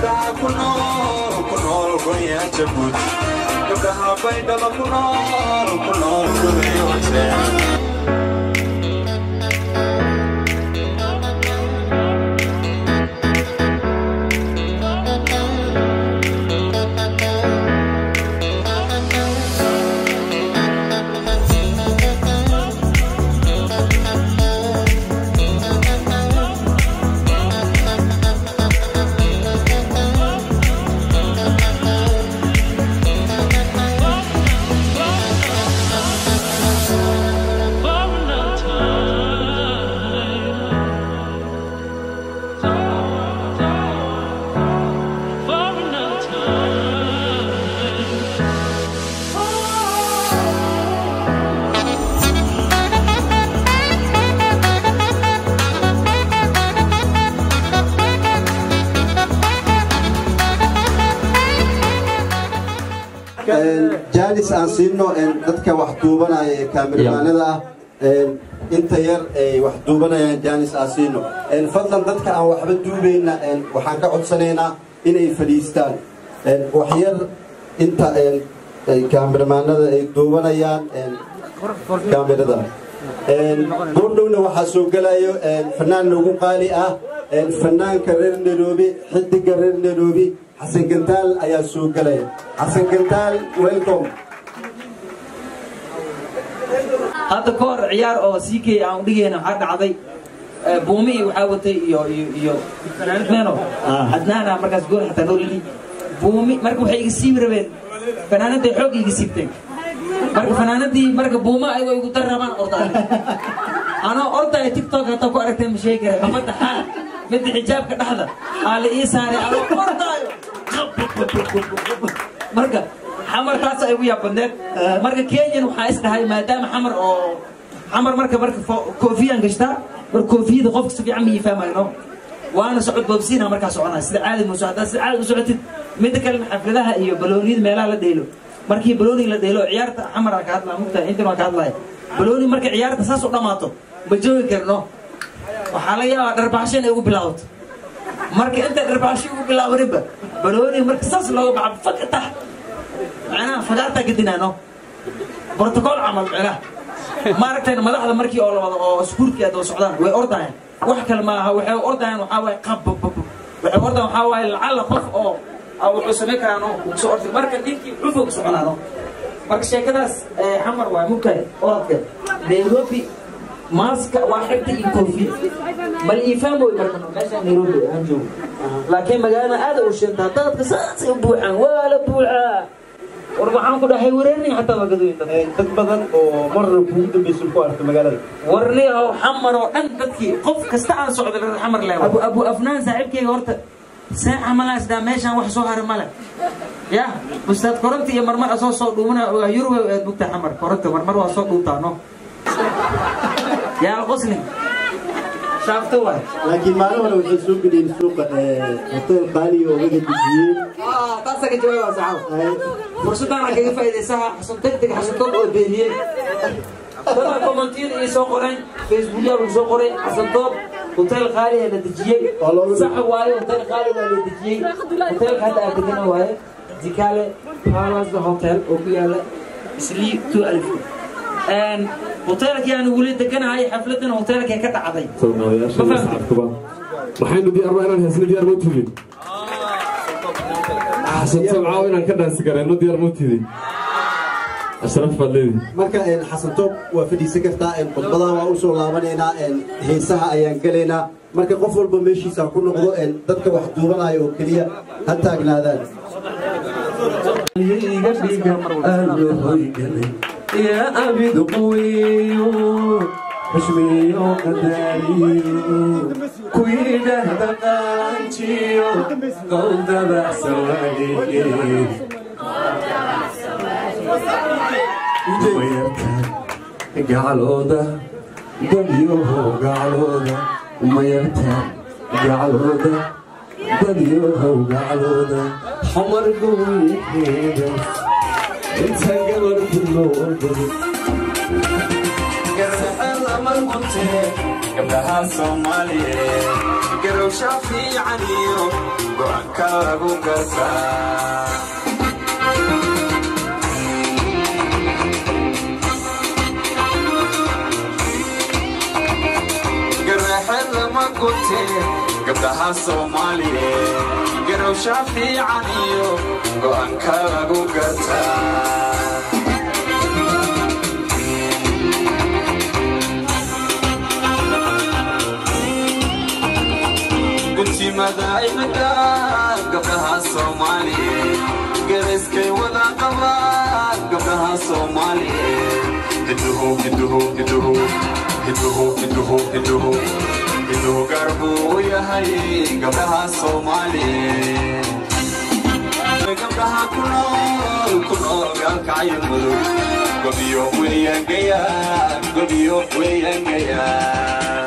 gabdhaha ku nool ku nool gonya jabuuti gabdhaha baydhaba ku nool ku nool goyoose jaanis aan siino dadka wax duubanaya ee kaamiramanada ah inta yar ay wax duubanayaan jaanis aan siino fadlan dadka aan waxba duubayna waxaan ka codsanaynaa inay fadhiistaan wax yar inta kaamiramanada ay duubanayaan kaamirada goordhowna waxaa soo gelayo fanaan nagu qaali ah fanaanka reer nairobi xidiga reer nairobi xasan gantaal ayaa soo gelaya xasan gantaal welcome hadda ka hor ciyaar oo siikay aan dhigayna waxaa dhacday buumi waxaa watay iyo iyo iyo fanaanad meeno adnaana markaas gool xataa noo lili buumi marka waxay iga siibi rabeen fanaanadday xoog iga siibteen marka fanaanadii marka buuma ay way igu dar rabaan ordaay anoo ordaya tiktok hataa ku aragtay ma sheegi kara ummadda xaal midda xijaabka dhexda aa la ii saaray anoo ordaayo marka xamar taas ay ugu yaabadneed marka kenyan waxaa is dhahay maadaama xamar oo xamar marka marka koofiyaan gashtaa marka koofiyada qofka si fiican ma fahmayno waana socod boobsiina markaa soconaa sida caadi muuso haddaa sida caadi u socotid midda kalena xafladaha iyo balooniyada meelaha la dheelo markii balooni la dheelo ciyaarta xamar aan ka hadlaa mugtahay intan waan ka hadlaya balooni marka ciyaarta saas u dhammaato ma joogi karno waxaa laga yaabaa dharbaaxsho inay ugu bilaabato marka inta dharbaaxsho ugu bilaabaninba balooni marka saas looga baxa fakatax macnaha fagaartaa gadinaano brotocool camal macnaha maaragtayna madaxda markii oo lawada oo iskuulkii adoo socdaan way ordayaan wax kale maaha waxay ordayaan waxaa waaye qabbabab waxay ordayaan waxaa waaye lacalla qof oo wuxuu samayn karaano soo ordi marka ninkii cufog soconaano marka sheekadaas xamar waa mugtahay orodka nairobi maaska waa xigta iyo koofi bal iifaan way marka meesha nairobi aan joogo laakiin magaalada aada u shintaa dadka saasay u buuxaan waa la buuxaa war waxaan ku dhahay wareerni xataa waa gadooyin dad dad badan oo marna kugu dambaysa ku arka magaalada warni oo xamar oo dhan dadkii qof kasta aan socday reer xamar leewa abu abu afnaan saaxiibkeyga horta saaca malaas daa meeshaan wax soo haray male ya ustaad koronta iyo marmar asoo soo dhuumana yurub eed bugta xamar koronta marmar waa soo dhuuntaa no yaa qosni shaafto waay laakiin maalin hore waxay soo geliyeen suuqa hotel qaali oo laga dejiyey taasa ka jawaaba saxaab fursadaan kaga faa'iidaysaha xasan degdeg xasan toob oo beeniyey dadaa kommentiyada ii soo qoreen facebookyaa lagu soo qoray xasan toob hotel qaali la dejiyey sax waaye hotel qaali waa la dejiyey hotelka hadda aad degana waaye dikale palace hotel oo ku yaala islii two alif hotelkii aan weli deganahay xafladan hotelkee ka dhacday maxaynu diyaar baa inaan heesna diyaar ma tudin xasan tabcaaw inaan ka dhaansi garayno diyaar ma tudin ashraf baad leedi marka xasan toob waa fadhiisan kartaa khudbadaha waa u soo laabanaynaa heesaha ayaan gelaynaa marka qof walba meeshiisa ku noqdo dadka wax duubanaya oo keliya ha taagnaadaan يا أبيض قوي حشمي قداري كويدة دقانتيو قلد بحسوالي قعلودا دبيوه قعلودا وميرتا قعلودا دبيوه قعلودا حمر قوي حيدا انت قبل كله lama gunte gabdhaha soomaaliyeed garowsha fiican iyo go'aanka lagu gartaa garaaxeed lama gunte gabdhaha soomaaliyeed garowsha fiican iyo go'aanka lagu gartaa guntimada imika gabdhaha soomaaliyeed garayskay wada qabaan gabdhaha soomaaliyeed hiduhu hiduhu hiduhu hiduhu hiduhu hiduhu hiduhu gaar buu u yahay gabdhaha soomaaliyeed gabdhaha ku nool ku nool gaalkacyo mudug gobiyo weeyangayaan gobiyo weeyangayaan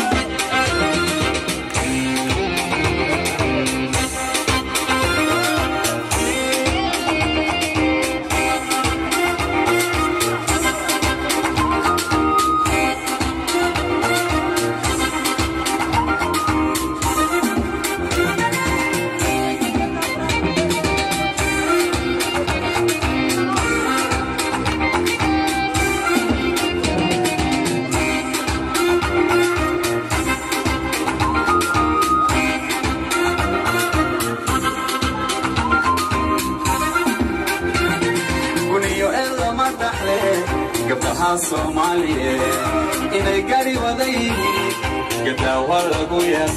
guniyo ee lama dhaxle gabdhaha soomaaliyeed inay gari wada yihiin gadaawa lagu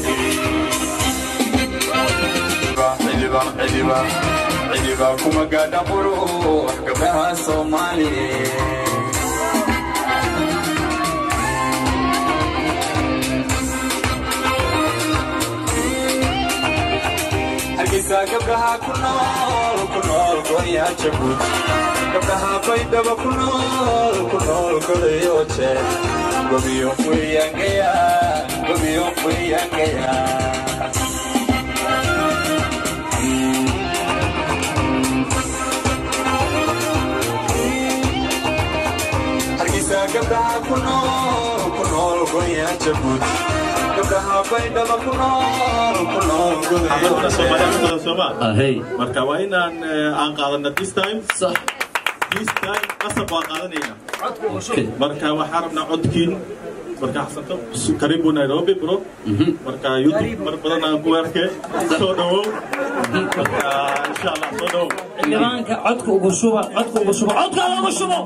yaqiincidiba kuma gaadha qurux gabdhaha soomaaliyeed hargeysa gabdhaha ku nool ku nool goya jabud gabdhaha baydhaba ku nool ku nool godayo jeer gobiyo weeyangaya gobiyo weeyangaya hargeysa gabdhaha ku nool ku nool goya jabud gabdhaha baydhaba ku nool ku nool godayo dadka Soomaaliya jeer ku badan Soomaa ahey marka waa inaan eh, aan qaadana this time sax this time qasab waan qaadanayna okay marka waxaan rabnaa codkiin marka xasanto karibu Nairobi bro marka YouTube mar badan aan ku arkay soo dhawow marka insha Allah soo dhawow xildhibaanka codka ugu shuba codka ugu shuba codka ugu shubo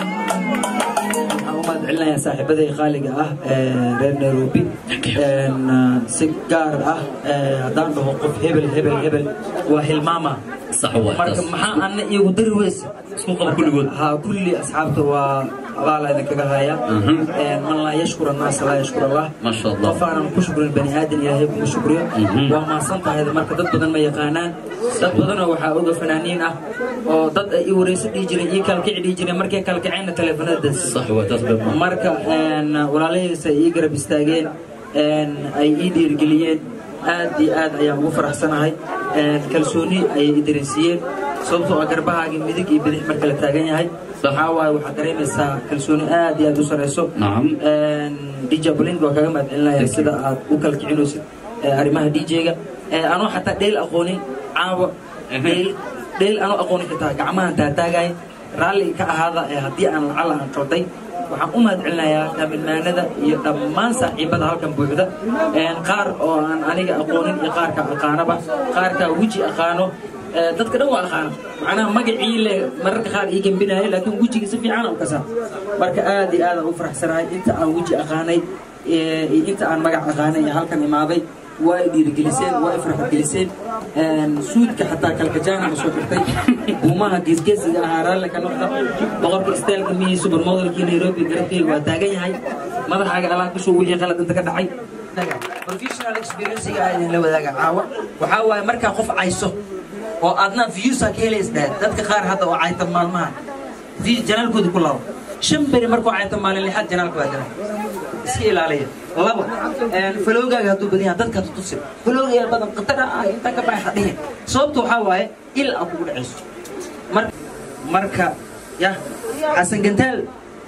waxaan u mahad celinayaa saaxiibaday qaaliga ah ee reer nairobi Een, ah, si gaar ah ee, haddaan dhaho qof hebel hebel hebel waa hilmaama sax waa marka taas maxaa ana iyagu dari weyse isku qaba kulligood ha kulli asxaabta waa abaala idinkaga haya Mhm. Een, man laa yashkur annaasa laa yashkur allah Ma sha Allah. qof aanan ku shukrin bani aadan ilaahay kuma shukriyo Mhm. waa maasan tahay marka dad badan ma yaqaanaan dad badanoo waxaa oga fanaaniin ah oo dad ay i wareyso dhihi jireen ii kalkici dhihi jireen markay kalkaceenna teleefanada dansi sax waa taas baa marka een, walaalahaysa ay ii garab istaageen een, ay ii dhiirigeliyeen aad iyo aad ayaan ugu faraxsanahay Een, kalsooni ayay i dareensiiyeen sababtoo ah garbahaagii midig iyo bidix marka la taagan yahay waxaa waaye waxaad dareemaysaa kalsooni aad iyo aad u sareyso Nacam. dj blind waa kaga mahadcelinaya sida aad u kala kicinaysid ee, arrimaha dj-ga anoo xataa dheel aqoonin caawa dheel dheel anoo aqoonin xitaa gacmahan taataagay raalli ka ahaada ee haddii aan lacala aan qalday waxaan u mahad celinayaa dhaminmaanada iyo dhammaan saaxiibada halkan buuxda Een, qaar oo aan aniga aqoonin iyo qaarka aqaanaba qaarka weji aqaano Ee, dadka dhan waa aqaana macnaha magacii le mararka qaar ii gembinaya laakiin wejiga si fiican aan u kasaa marka aad iyo aad aan u faraxsanahay inta aan weji aqaanay ee, iyo inta aan magac aqaanay ee halkan imaaday waa i dhiirigeliseen waa i farxadgeliseen Een, suudka xataa kalkajaana ma soo xirtay buumaha geesgeesiga ahaa raalli ka noqda boqorka isteelka mihii supermodelkii nairobi garabkeyga waa taagan yahay madaxaaga alaab kusoo wixii qalad inta ka dhacay professional experience-ga aa idinla wadaaga caawa waxaa waaye markaa qof cayso oo aadna viewsa ka helaysnaad dadka qaar hadda oo cayta maalmahan view janaalkooda ku labo shan beri markuu cayta maalin lixaad janaalka waa galay iska ilaaliya labo falowgaaga hadduu badan yahay dadka tutusi falowgaya badan qatara ah inta ka baxay hadhihin sababta waxaa waaye il aa kugu dhacayso mar marka ya xasan gantaal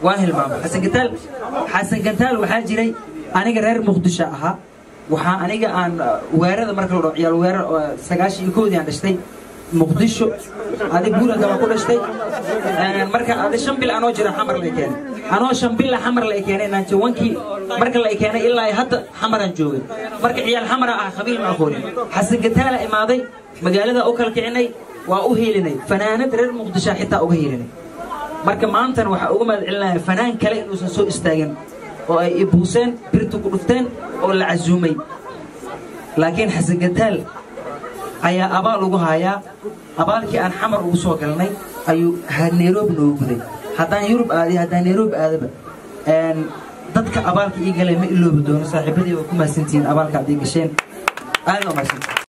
waa hilmaama xasan gantaal xasan gantaal waxaa jiray aniga reer muqdisho ahaa waxaa aniga aan weerada marka la dhaho ciyaal weerar oo sagaashan iyo koodii aan dhashtay muqdisho adig buulanka baa ku dhashtay marka adi shan bil anoo jira xamar la keenay anoo shan bila xamar la keenay naanjawankii marka la keenay ilaa hadda xamaraan joogay marka ciyaal xamara ah qabiil ma aqoonin xasan gantaala imaaday magaalada u kala kicinay waa u heelinay fanaanad reer muqdisho xitaa uga heelinay marka maantana waxaa uga mahad celinaya fanaan kale inuusan soo istaagin oo ay ibuuseen birtu ku dhufteen oo la casuumay laakiin xasan gantaal ayaa abaal ugu hayaa abaalkii aan xamar ugu soo galnay ayuu nairobi noogu guday haddaan yurub aadi haddaan nairobi aadaba dadka abaalka ii galay ma iloobi doono saaxiibadii waa ku mahadsantihiin abaalka aad ii gasheen aad waa mahadsantihiin